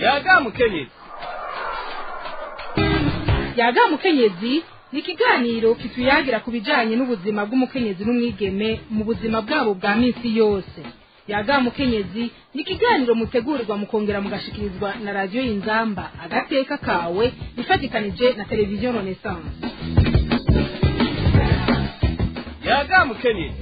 yaga mukenyezi yaga mukenyezi ni ikiganiro kituyagira ku bijanye n'ubuzima bw'umukenyezi n'umwigeme mu buzima bwabo bwa minsi yose yaga mukenyezi ni ikiganiro mutegurirwa mukongera mugashikirizwa na radiyo y'inzamba agateka kawe ifatikanije na televiziyo renaissance yaga mukenyezi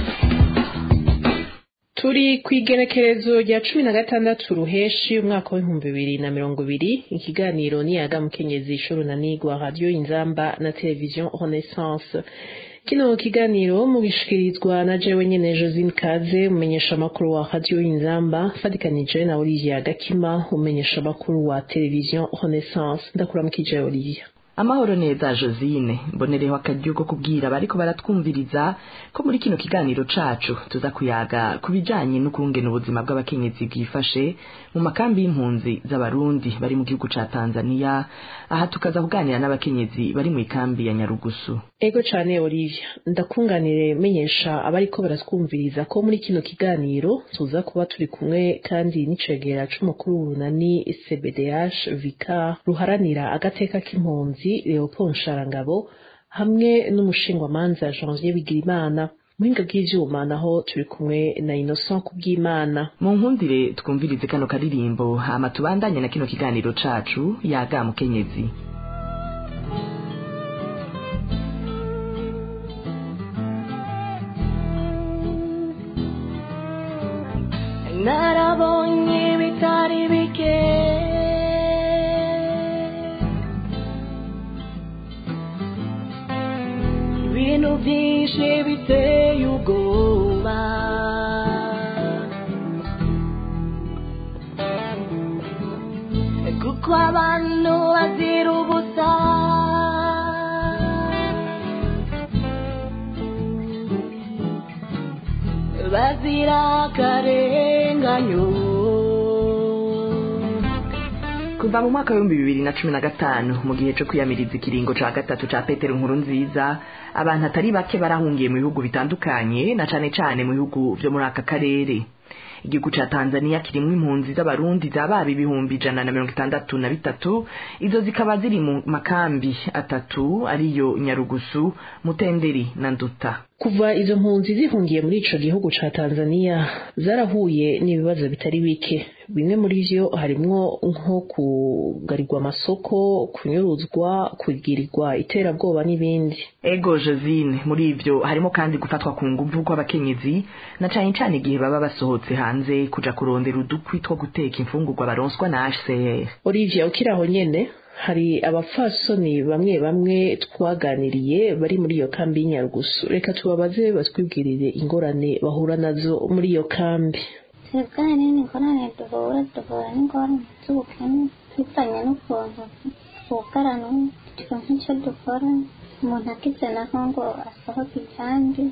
turi ku igenekerezo rya cumi na gatandatu ruheshi umwaka w'ibihumbi bibiri na mirongo ibiri ikiganiro ni yaga mukenyezi shurunanigwa radiyo inzamba na televiziyo renaissance kino kiganiro mugishikirizwa na jewe nyene josine kaze umenyesha amakuru wa radiyo inzamba fatikanije na olivia gakima umenyesha amakuru wa televiziyo renaissance ndakuramukije olivia amahoro neza josine mbonereho akaryo ko kubwira bariko baratwumviriza ko muri kino kiganiro cacu tuza kuyaga ku bijanye n'ukungena ubuzima bw'abakenyezi bwifashe mu makambi y'impunzi z'abarundi bari mu gihugu ca tanzania aha tukaza kuganira n'abakenyezi bari mu ikambi ya nyarugusu ego cane olivia ndakunganire menyesha abariko baratwumviriza ko muri kino kiganiro tuza kuba turi kumwe kandi n'icegera c'umukuru w'urunani cbdh vika ruharanira agateka k'impunzi leopold nsharangabo hamwe n'umushingwamanza janvier bigirimana muhinga bw'ivyuma naho turi kumwe na innocent kubw'imana mu nkundire twumvirize kano karirimbo hama tubandanye na kino kiganiro cacu yaga mukenyezi narabonye bitari bike ibintu byinshi biteye ubwoba kuko abantu bazira ubusa bazira akarenganyo kuva mu mwaka w'ibihumbi bibiri na cumi na gatanu mu gihe co kwiyamiriza ikiringo ca gatatu ca petero nkuru nziza abantu atari bake barahungiye mu bihugu bitandukanye na cane cane mu bihugu vyo muri aka karere igihugu ca tanzania kirimwo impunzi z'abarundi zababa ibihumbi ijana na mirongo itandatu na bitatu izo zikaba ziri mu makambi atatu ariyo nyarugusu mutenderi na nduta kuva izo mpunzi zihungiye muri ico gihugu ca tanzania zarahuye n'ibibazo bitari bike bimwe muri vyo harimwo nko kugarirwa amasoko kunyuruzwa kugirirwa iterabwoba n'ibindi ego josine muri ivyo harimo kandi gufatwa ku nguvu kw'abakenyezi na cane cane igihe baba basohotse hanze kuja kurondera udukwi two guteka imfungurwa baronswa na hcr olivia ukiri aho nyene hari abapfasoni bamwe bamwe twaganiriye bari muri iyo kambi y'inyarugusu reka tubabaze batwibwirire ingorane bahura nazo muri iyo kambi twebwe nini ingorane duhura duhura n'ingorane z'ubukene bivanye n'ukuntu bugarana turonka icyo dukora umuntu agize naho ngo asohoke ibyandi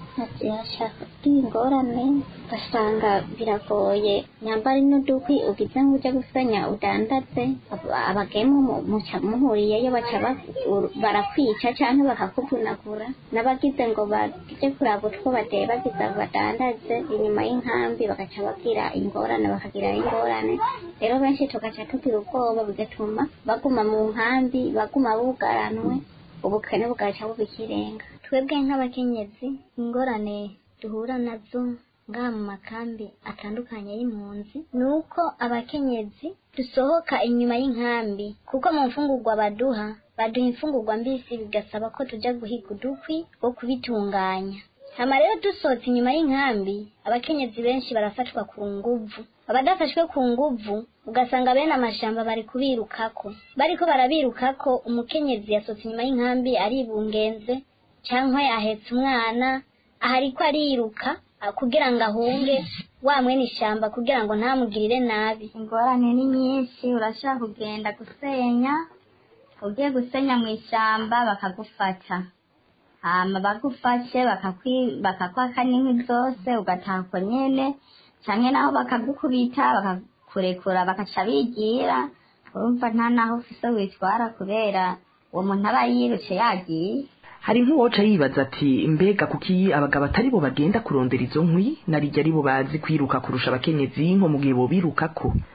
ashaka ingorane ugasanga biragoye nyambara n'udukwi ugize ngo ujye gusenya udandaze abagemu muhuriyeyo baca barakwica cyangwa bakakuvunagura n'abagize ngo bajye kuraba utwo bateye bagize badandaze inyuma y'inkambi bagaca babwira ingorane bakagira ingorane rero benshi tugaca tugira ubwoba bigatuma baguma mu nkambi baguma bugaranwe ubukene bugaca buba ikirenga twebwe nk'abakenyezi ingorane duhura nazo ngaha mu makambi atandukanye y'impunzi ni uko abakenyezi dusohoka inyuma y'inkambi kuko mu mfungurwa baduha baduha imfungurwa mbisi bigasaba ko tujya guhiga udukwi wo kubitunganya hama rero dusohotse inyuma y'inkambi abakenyezi benshi barafatwa ku nguvu abadafashwe ku nguvu ugasanga bene amashamba bari kubirukako bariko barabirukako umukenyezi yasohotse inyuma y'inkambi aribungenze cyangwa ahetse umwana ahariko ariruka kugira ngo ahunge wa mwene ishyamba kugira ngo ntamugirire nabi ingorane ni nyinshi urashaka kugenda gusenya ugiye gusenya mu ishyamba bakagufata hama bagufashe bakakwaka n'inkwi zose ugatako nyene canke naho bakagukubita bakakurekura bakaca bigira urumva nta naho ufise witwara kubera uwo muntu aba yirutse yagiye hari nk'uwoca yibaza ati mbega kuki abagabo atari bo bagenda kurondera izo nkwi narijya ari bo bazi kwiruka kurusha abakenyezi nko mu gihe bobirukako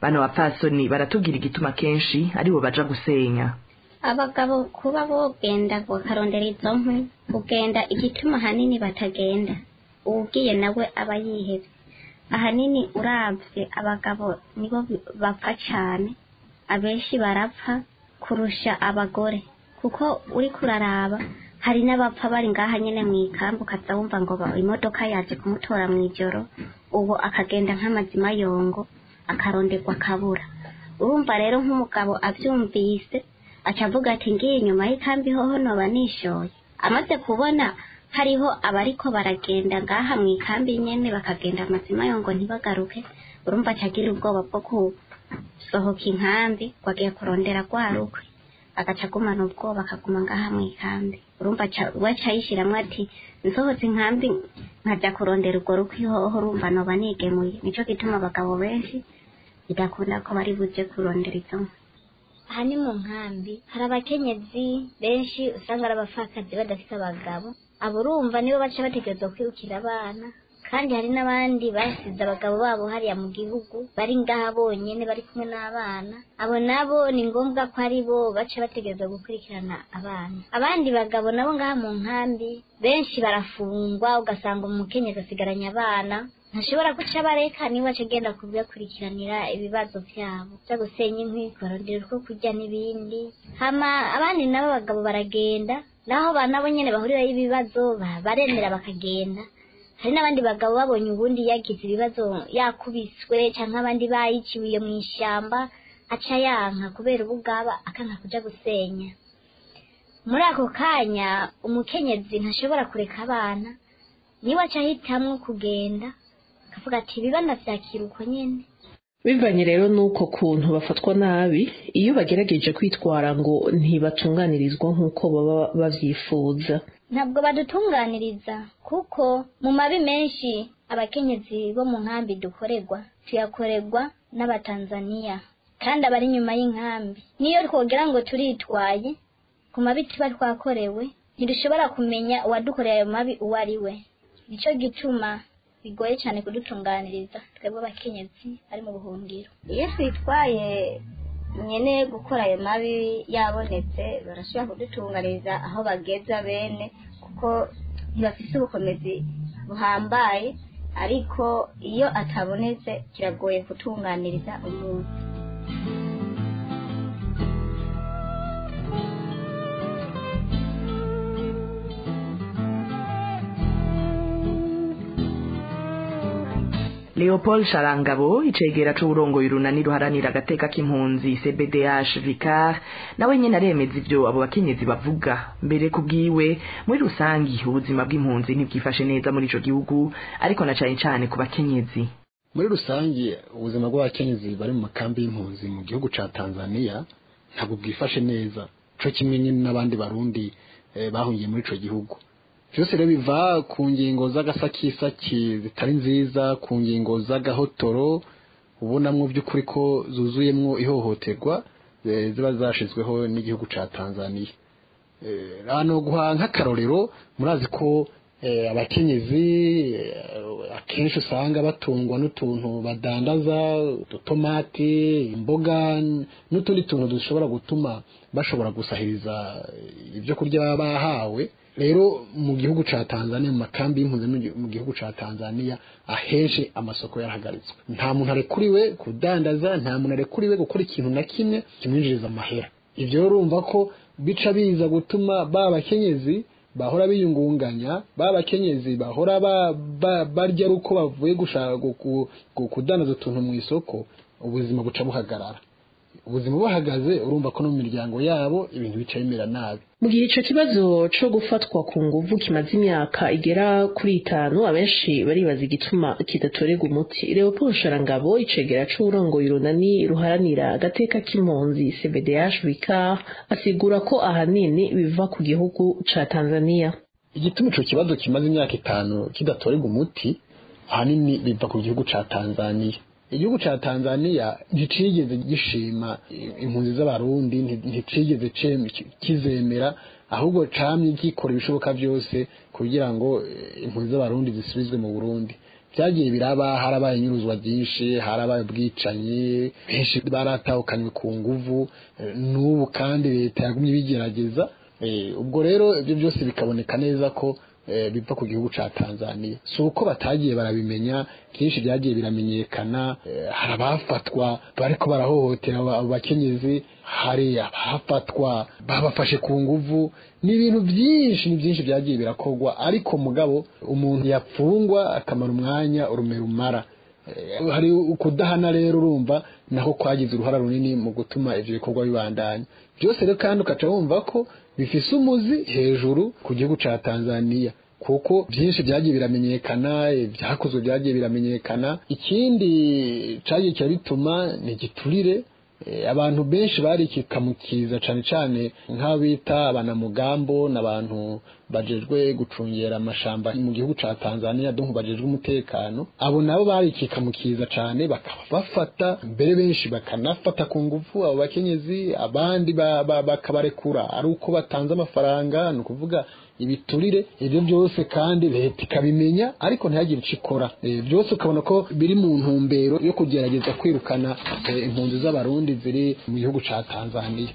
bano bapfasoni baratubwira igituma kenshi aribo baja gusenya abagabo kuba bogenda bakarondera izo nkwi kugenda igituma ahanini batagenda uwugiye nawe aba yihebye ahanini uravye abagabo nibo bi- bapfa cane abenshi barapfa kurusha abagore kuko uri kuraraba hari n'abapfa bari ngaha nyene mw'ikambi ukaza wumva ngo ba- imodoka yaje kumutora mw'ijoro ubu akagenda nk'amazima yongo akaronderwa akabura urumva rero nk'umugabo avyumvise aca avuga ati ngiye inyuma y'ikambi hoho noba nishoye amaze kubona hariho abariko baragenda ngaha mw'ikambi nyene bakagenda amazima yongo ntibagaruke urumva aca agira ubwoba bwo gusohoka inkambi ngo agiye kurondera rwa rukwe agaca agumana ubwoba akaguma ngaha mw'ikambi urumva aca- we aca yishiramwo ati nsohotse inkambi nkaja kurondera urwo rukwe hoho urumva noba nigemuye nico gituma abagabo benshi bidakunda ko bari buje kurondera izo nkwi aha ni mu nkambi hari abakenyezi benshi usanga ari abapfakazi badafite abagabo abo urumva nibo baca bategerezwa kwirukira abana kandi hari n'abandi basize abagabo babo hariya mu gihugu bari ngaha bonyene bari kumwe n'abana abo nabo ni ngombwa ko ari bo baca bategerezwa gukurikirana abana abandi bagabo nabo ngaha mu nkambi benshi barafungwa ugasanga umukenyezi asigaranye abana ntashobora guca bareka niba aca agenda kubakurikiranira ibibazo vyabo vyo gusenya inkwi kurondera utwo kurya n'ibindi hama abandi nabo abagabo baragenda naho ba nabo nyene bahurirayo ibibazo ba- baremera bakagenda hari n'abandi bagabo babonye ubundi yagize ibibazo yakubiswe canke abandi bayiciwe iyo mw'ishamba aca yanka kubera ubugaba akanka kuja gusenya muri ako kanya umukenyezi ntashobora kureka abana niwe aca ahitamwo kugenda akavuga ati ibibana vyakira uko nyene bivanye rero n'uko kuntu bafatwa nabi iyo bagerageje kwitwara ngo ntibatunganirizwa nk'uko baba bavyifuza ntabwo badutunganiriza kuko mu mabi menshi abakenyezi bo mu nkambi dukorerwa tuyakorerwa n'abatanzaniya kandi abari inyuma y'inkambi niyo twogera ngo turitwaye ku mabi tuba twakorewe ntidushobora kumenya uwadukoreye ayo mabi uwo ari we nico gituma bigoye cyane kudutunganiriza twebwe abakenyezi bari mu buhungiro iyo twitwaye nyene gukora ayo mabi yabonetse barashobora kudutunganiriza aho bageza bene kuko ntibafise ubukomezi buhambaye ariko iyo atabonetse kiragoye kutunganiriza umuntu leopold sharangabo icegera c'uburongoye urunani ruharanira agateka k'impunzi cbdh vicar nawe nyene aremeza ivyo abo bakenyezi bavuga mbere ku bwiwe muri rusangi ubuzima bw'impunzi ntibwifashe neza muri ico gihugu ariko na cane cane ku bakenyezi muri rusange ubuzima bw'abakenyezi bari mu makambi y'impunzi mu gihugu ca tanzania ntabwo bwifashe neza co kimwe nyine n'abandi barundi eh, bahungiye muri ico gihugu vyose rero biva ku ngingo z'agasakisaki zitari nziza ku ngingo z'agahotoro ubonamwo by'ukuri ko zuzuyemwo ihohoterwa eh, ziba zashizweho n'igihugu ca tanzania Eh, hano guha nk'akarorero murazi ko eh, abakenyezi eh, akenshi usanga batungwa n'utuntu badandaza udutomati imboga n- n'utundi tuntu dushobora gutuma bashobora gusahiriza eh, ibyo kurya baba bahawe rero mu gihugu ca Tanzania mu makambi y'impunzi no mu gihugu ca Tanzania ahenshi amasoko yarahagaritswe nta muntu arekuriwe kudandaza nta muntu arekuriwe gukora ikintu na kimwe kimwinjiriza amahera ivyo rero urumva ko bica biza gutuma ba bakenyezi bahora biyungunganya ba bakenyezi bahora ba- ba- barya ari uko bavuye gushaka gu- gu- kudandaza utuntu mu isoko ubuzima buca buhagarara ubuzima buhagaze urumva ko no mu miryango yabo ibintu bica bimera nabi mu gihe ico kibazo co gufatwa ku nguvu kimaze imyaka igera kuri itanu abenshi baribaza igituma kidatorerwa umuti leopold sharangabo icegera c'uburongoye urunani ruharanira agateka k'impunzi cbdh vicar asigura ko ahanini biva ku gihugu ca tanzania igituma ico kibazo kimaze imyaka itanu kidatorerwa umuti ahanini biva ku gihugu ca tanzania igihugu ca tanzania nticigeze gishima impunzi z'abarundi nti- nticigeze cem- kizemera ahubwo camye gikora ibishoboka vyose kugira ngo eh, impunzi z'abarundi zisubizwe mu burundi byagiye biraba harabaye inyuruzwa byinshi harabaye ubwicanyi benshi baratahukanywe ku nguvu eh, n'ubu kandi leta yagumye ibigerageza Eh, ubwo rero ibyo byose bikaboneka neza ko eh, biva ku gihugu ca Tanzania si uko batagiye barabimenya byinshi byagiye biramenyekana eh, hari abafatwa bariko barahohotera aba- abo bakenyezi hari abafatwa babafashe ku nguvu ni ibintu byinshi ni byinshi byagiye birakorwa ariko mugabo umuntu yapfungwa akamara umwanya urume rumara Eh, hari ukudahana rero urumva naho kwagize uruhara runini mu gutuma ivyo bikorwa bibandanya byose rero kandi ukaca wumva ko bifise umuzi hejuru ku gihugu ca Tanzania kuko byinshi byagiye biramenyekana eh, byakozwe byagiye biramenyekana ikindi cagiye kirabituma ni igiturire Eh, abantu benshi barikikamukiza cane cane nk'abita abanamugambo n'abantu bajejwe gucungera amashamba mu gihugu ca Tanzania donc bajejwe umutekano abo nabo barikikamukiza cane bakaba bafata mbere benshi bakanafata ku ngufu abo bakenyezi abandi ba- ba- bakabarekura ari uko batanze amafaranga ni ukuvuga ibiturire ibyo byose kandi leta ikabimenya ariko ntihagire icyo ikora Eh, byose ukabona ko biri mu ntumbero yo kugerageza kwirukana eh, impunzi z'abarundi ziri mu gihugu ca Tanzania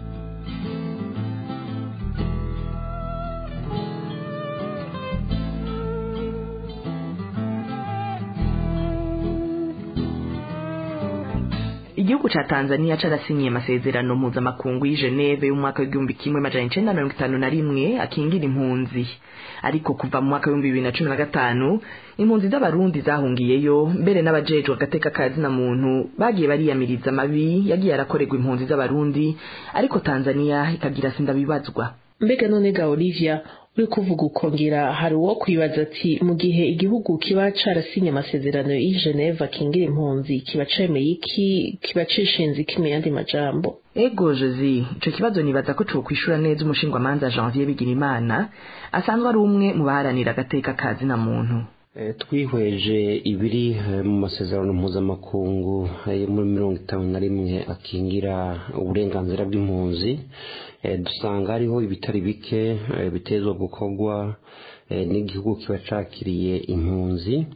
igihugu ca tanzania carasinyiye amasezerano mpuzamakungu y'i geneve y'umwaka w'igihumbi kimwe majana icenda na mirongo itanu na rimwe akingira impunzi ariko kuva mu mwaka w'ibihumbi bibiri na cumi na gatanu impunzi z'abarundi zahungiyeyo mbere n'abajejwe agateka ka zina muntu bagiye bariyamiriza amabi yagiye arakorerwa impunzi z'abarundi ariko tanzania ikagira sindabibazwa mbega none ga olivia uri kuvuga ukongera hari uwo kwibaza ati mu gihe igihugu kiba carasinye amasezerano y'i geneve akingira impunzi kiba cemeye iki kiba cishinze iki mu yandi majambo ego josi ico kibazo nibaza ko cokwishura neza umushingwamanza janvier bigirimana asanzwe ari umwe mu baharanira agateka ka zina muntu Eh, twihweje ibiri eh, mu masezerano mpuzamakungu eh, yo muri mirongo itanu na rimwe akingira uburenganzira bw'impunzi eh, dusanga hariho ibitari bike eh, bitezwa gukorwa eh, n'igihugu kiba cakiriye impunzi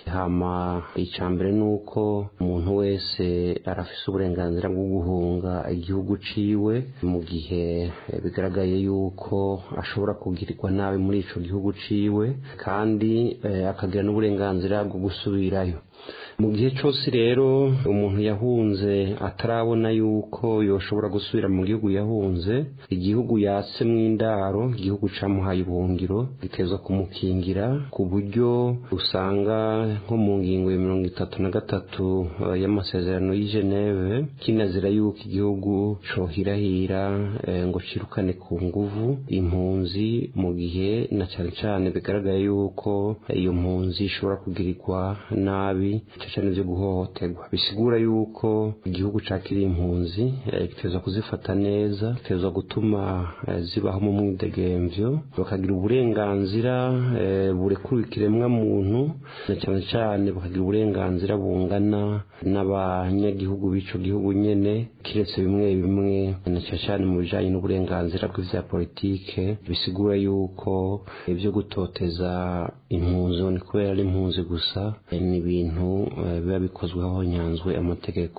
hama icya mbere ni uko umuntu wese arafise uburenganzira bwo guhunga igihugu ciwe mu gihe eh, bigaragaye yuko ashobora kugirirwa nabi muri ico gihugu ciwe kandi eh, akagira n'uburenganzira bwo gusubirayo mu gihe cyose rero umuntu yahunze atarabona yuko yoshobora gusubira mu gihugu yahunze igihugu yasemwo indaro igihugu camuhaye ubuhungiro gitezwa kumukingira ku buryo usanga nko mu ngingo ya mirongo itatu na gatatu eh, y'amasezerano y'i Geneve kinazira yuko igihugu cohirahira eh, ngo cirukane ku nguvu impunzi mu gihe na cane cane bigaragaye yuko iyo mpunzi ishobora kugirirwa nabi cyane byo guhohoterwa bisigura yuko igihugu cakiriye impunzi eh, gitezwa kuzifata neza gitezwa gutuma eh, zibaho mu mwidegemvyo bakagira uburenganzira eh, burekura ikiremwa muntu na cyane cyane bakagira uburenganzira bungana n'abanyagihugu b'ico gihugu nyene kiretse bimwe bimwe na cyane cyane mu bijanye n'uburenganzira bw'ivya politike bisigura yuko ibyo gutoteza impunzi ni kubera ari impunzi gusa eh, ni ibintu eh, biba bikozweho nyanzwe amategeko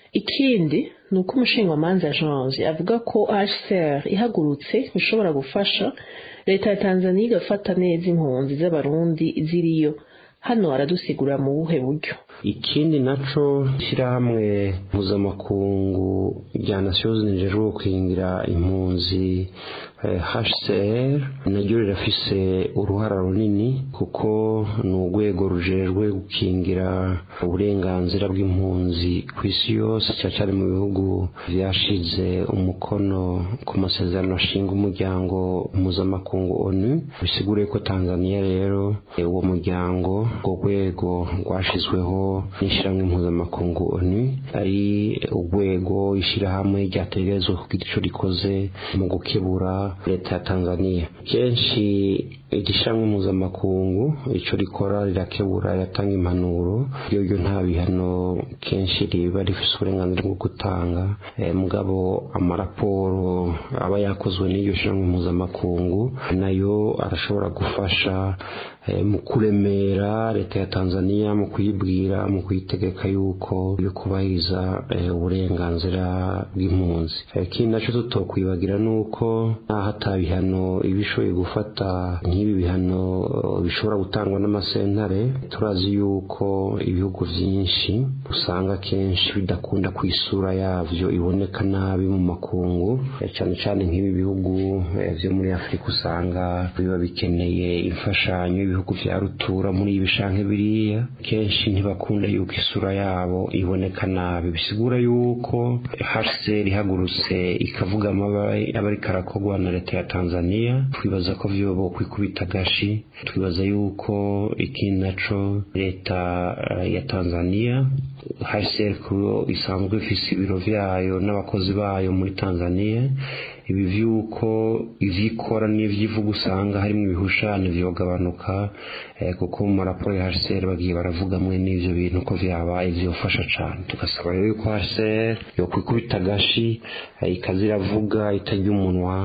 ikindi ni uko umushingamanza janvier avuga ko hcr ihagurutse ishobora gufasha leta ya tanzania igafata neza impunzi z'abarundi ziriyo hano aradusigura mu buhe buryo ikindi naco ishyirahamwe mpuzamakungu rya nations unies gukingira impunzi eh, HCR naryo rirafise uruhara runini kuko ni urwego rujejwe gukingira uburenganzira bw'impunzi ku isi yose cyane cyane mu bihugu vyashize umukono ku masezerano ashinga umuryango mpuzamakungu onu bisigure ko tanzania rero eh, uwo muryango urwo rwego rwashizweho n'ishyirahamwe mpuzamakungu onu ari urwego ishyirahamwe ryategerezwa kugira ico rikoze mu gukebura leta ya tanzania kenshi igishamwe mpuzamakungu ico rikora rirakebura riratanga impanuro iyo ryo nta bihano kenshi riba rifise uburenganzira bwo gutanga eh, mugabo amaraporo aba yakozwe n'iryo shamwe mpuzamakungu nayo arashobora gufasha eh, mu kuremera leta ya Tanzania mu kuyibwira mu kuyitegeka yuko yo kubahiriza eh, uburenganzira bw'impunzi Eh, ikindi naco tutokwibagira nuko naho ata bihano ibishoboye gufata nk'ibi bihano eh, bishobora gutangwa n'amasentare turazi yuko ibihugu vyinshi usanga kenshi bidakunda ku isura yavyo iboneka nabi mu makungu eh, cane cane nk'ibi bihugu eh, vyo muri Afurika usanga biba bikeneye imfashanyo ibihugu vya rutura muri ibi canke biriya kenshi ntibakunda yuko isura yabo iboneka nabi bisigura yuko HCR ihagurutse ikavuga amabaye aba ariko arakorwa na leta ya Tanzania twibaza ko vyoba kwikubita gashi twibaza yuko ikindi naco leta eh, ya Tanzania HCR kuyo isanzwe ifise ibiro vyayo n'abakozi bayo muri Tanzania ibi vyuko ivyikora n'ivyivuga usanga harimwo ibihushane vyogabanuka eh, kuko mu maraporo ya HCR bagiye baravuga mwe n'ivyo bintu ko vyabaye vyofasha cane tugasaba rero yuko HCR yokwikubita gashi eh, ikaza iravuga itarya umunwa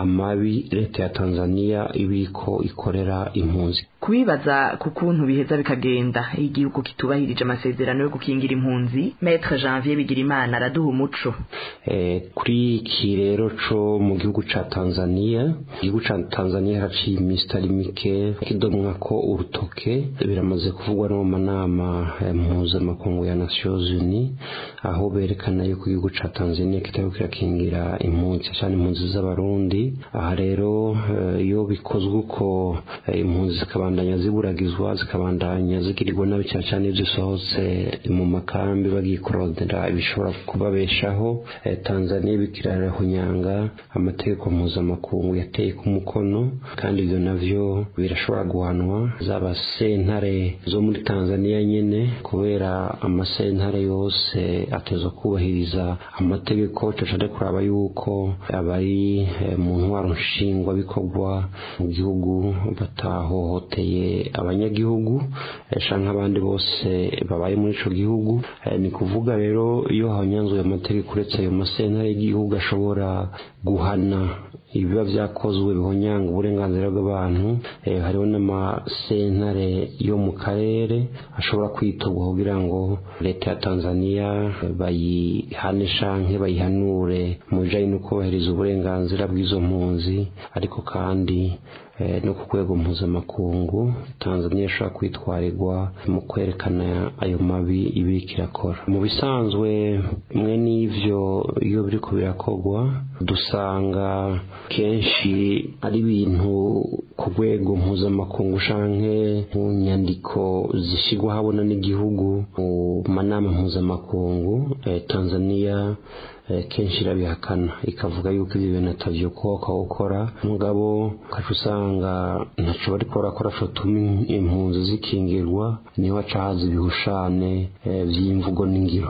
amabi leta ya Tanzania ibiko ikorera impunzi kubibaza ku kuntu biheza bikagenda iyo igihugu kitubahirije amasezerano yo gukingira impunzi maître janvier bigirimana araduha umuco Eh, kuri iki rero co mu gihugu ca Tanzania igihugu ca Tanzania haraciye iminsi itari mike kidomwa ko urutoke biramaze kuvugwa no mu manama eh, mpuzamakungu ya Nations Unies aho berekana yuko igihugu ca Tanzania kitari kirakingira impunzi cyane impunzi z'abarundi aha rero eh, iyo bikozwe uko eh, impunzi zikabandanya ziburagizwa zikabandanya zigirirwa nabi cyane cyane iyo zisohotse mu makambi bagiye kurondera ibishobora kubabeshaho eh, Tanzania bikirarahunyanga amategeko mpuzamakungu yateye ku mukono kandi ibyo navyo birashobora guhanwa zaba sentare zo muri Tanzania nyene kubera amasentare yose atezwa kubahiriza amategeko cacade kuraba yuko abari eh, mu ntwaro nshingwa bikorwa mu gihugu batahohoteye abanyagihugu eh, canke abandi bose babaye muri ico gihugu Eh, ni kuvuga rero iyo hanyanzuye amategeko uretse ayo masentare y'igihugu ashobora guhana ibiba vyakozwe bihonyanga uburenganzira bw'abantu eh, hariho n'amasentare yo mu karere ashobora kwitorwa kugira ngo leta ya Tanzania eh, bayihane canke bayihanure mu bijanye no kubahiriza uburenganzira bw'izo mpunzi ariko kandi eh, no ku rwego mpuzamakungu Tanzania ishobora kwitwarirwa mu kwerekana ayo mabi ibiriko irakora mu bisanzwe mwe n'ivyo iyo biriko birakorwa dusanga kenshi ari ibintu ku rwego mpuzamakungu canke mu nyandiko zishigwa habona n'igihugu mu manama mpuzamakungu eh, Tanzania eh, kenshi irabihakana ikavuga yuko ibyo bintu atavyo koka gukora mugabo ukaca usanga ntaco bariko barakora cotuma impunzi zikingirwa niho haca haza ibihushane eh, vy'imvugo n'ingiro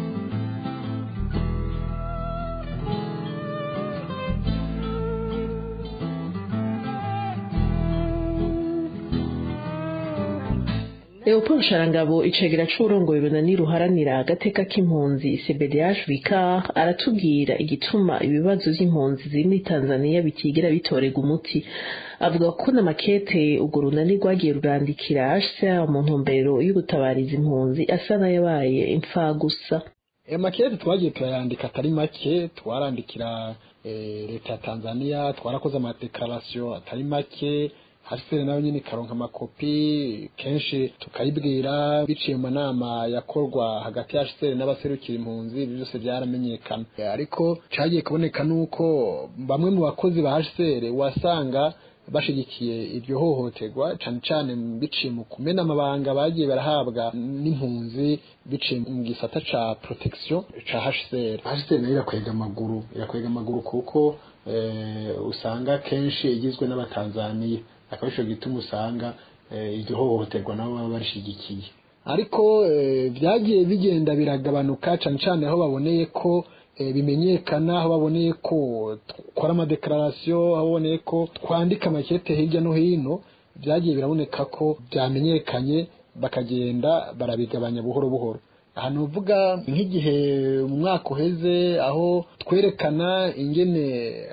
Leopold Sharangabo icegera c'uburongoye runani ruharanira agateka k'impunzi CBDH Vicar aratubwira igituma ibibazo vy'impunzi ziri muri Tanzania bitigera bitorega umuti avuga ko n'amakete urwo runani rwagiye rurandikira HCR mu ntumbero yo gutabariza impunzi asa n'ayabaye imfagusa ayo makete twagiye turayandika atari make twarandikira eh, leta ya tanzania twarakoze amadekarasiyo atari make hasere nayo nyine ikaronka amakopi kenshi tukayibwira biciye mu manama yakorwa hagati ya hasere n'abaserukira impunzi ibyo byose byaramenyekana Eh, ariko cagiye kuboneka nuko bamwe mu bakozi ba hasere wasanga bashigikiye iryo hohoterwa cane cane biciye mu kumena amabanga bagiye barahabwa n'impunzi biciye mu gisata ca protection ca HCR HCR nayo irakwega amaguru irakwega amaguru kuko eh, usanga kenshi igizwe n'abatanzaniya akaba ico gituma usanga eh, iryo hohoterwa nabo baba barishigikiye ariko eh, vyagiye bigenda biragabanuka cane cane aho baboneye ko bimenyekana aho baboneye ko dukora amadekararasiyo aho baboneye ko twandika amakete hirya no hino byagiye biraboneka ko byamenyekanye bakagenda barabigabanya buhoro buhoro ahantu uvuga nk'igihe mu mwaka uheze aho twerekana ingene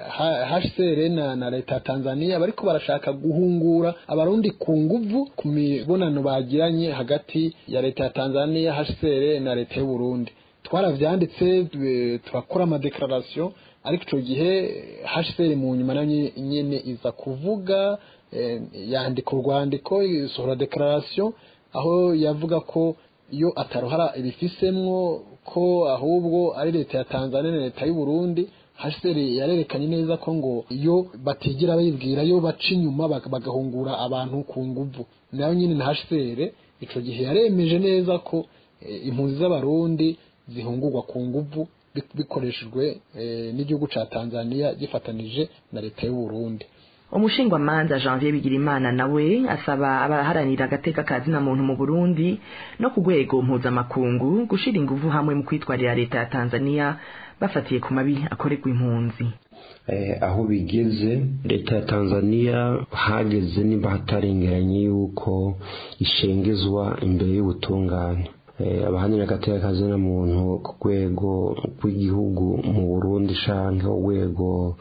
HCR na, na leta ya Tanzania bariko barashaka guhungura abarundi ku nguvu ku mibonano bagiranye hagati ya leta ya Tanzania HCR na leta y'u Burundi twaravyanditse turakora amadekararasiyo ariko ico gihe HCR mu nyuma nayo nyene iza kuvuga eh, yandika urwandiko isohora dekararasiyo aho yavuga ko iyo ataruhara ibifisemwo ko ahubwo ari leta ya Tanzania na leta y'u Burundi haseri yarerekanye neza ko ngo iyo batigira bayibwira yo baca inyuma bagahungura abantu ku nguvu nayo nyine na haseri ico gihe yaremeje neza ko e, impunzi z'abarundi zihungurwa ku nguvu bikoreshejwe e, n'igihugu ca Tanzania gifatanije na leta y'u Burundi umushingwamanza janvier bigirimana nawe asaba abaharanira agateka ka zina muntu mu burundi no ku rwego mpuzamakungu gushira inguvu hamwe mu kwitwarira leta ya tanzania bafatiye ku mabi akorerwa impunzi aho bigeze leta ya tanzania hageze niba hatarengeranye yuko ishengezwa imbere y'ubutungane abahanira agateka ka zina muntu ku rwego rw'igihugu mu burundi canke urwego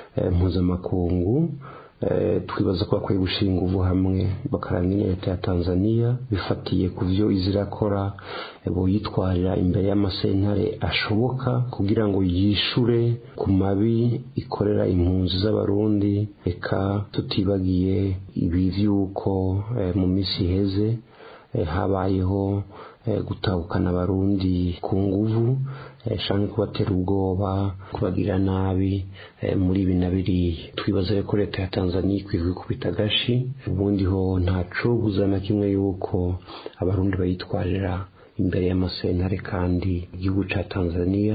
mpuzamakungu twibaza ko bakwiye gushinga ingufu hamwe bakaranga leta ya tanzania bifatiye ku byo izirakora boyitwarira imbere y'amasentare ashoboka kugira ngo yishure ku mabi ikorera impunzi z'abarundi reka tutibagiye ibi by'uko mu minsi iheze habayeho gutahukana abarundi ku nguvu shange kubatera ubwoba kubagira nabi muri ibi na biriya twibaza ko leta ya tanzania ikwiye kwikubita agashi ubundi ho ntaco buzana kimwe yuko abarundi bayitwarira imbere y'amasentare kandi igihugu ca tanzania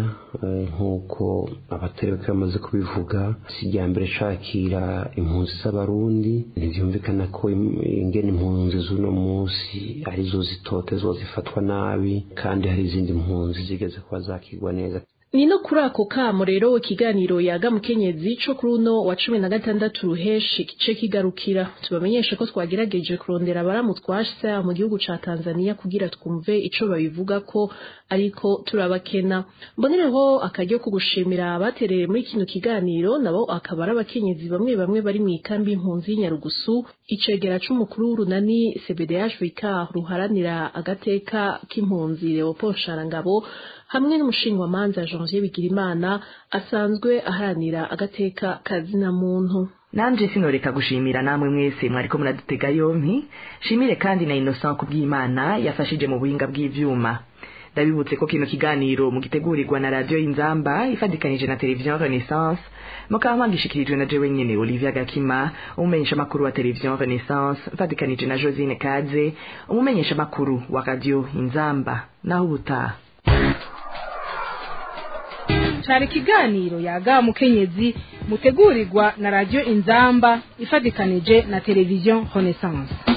nk'uko abaterebeka bamaze kubivuga si irya mbere cakira impunzi z'abarundi ntivyumvikana ko ingene impunzi z'uno munsi arizo zitotezwa zifatwa nabi kandi hari izindi mpunzi zigeze kuba zakigwa neza ni no kuri ako kamo rero ikiganiro yaga mukenyezi co kuri uno wa cumi na gatandatu ruheshi gice kigarukira tubamenyeshe ko twagerageje kurondera abaramutwasha mu gihugu ca tanzania kugira twumve ico babivuga ko ariko turabakena mbonereho akaryo ko gushimira abatereye muri kino kiganiro nabo akaba ari abakenyezi bamwe bamwe bari mu ikambi y'impunzi y'inyarugusu icegera c'umukuru w'urunani cbdh vicar ruharanira agateka k'impunzi leopold sharangabo hamwe n'umushingwamanza janvier bigirimana asanzwe aharanira agateka kazina muntu nanje sinoreka gushimira namwe mwese mwariko muradutega yompi shimire kandi na innocent kubw'imana yafashije mu buhinga bw'ivyuma ndabibutse ko kino kiganiro mugitegurirwa na radio inzamba ifadikanije na televiziyo renaissance mukaba mwagishikirijwe na jewe nyene olivia gakima umumenyesha makuru wa televiziyo renaissance mfadikanije na josine kaze umumenyesha makuru wa radio inzamba naho ubutaha cari ikiganiro yaga mukenyezi mutegurirwa na radio inzamba ifadikanije na televiziyo renaissance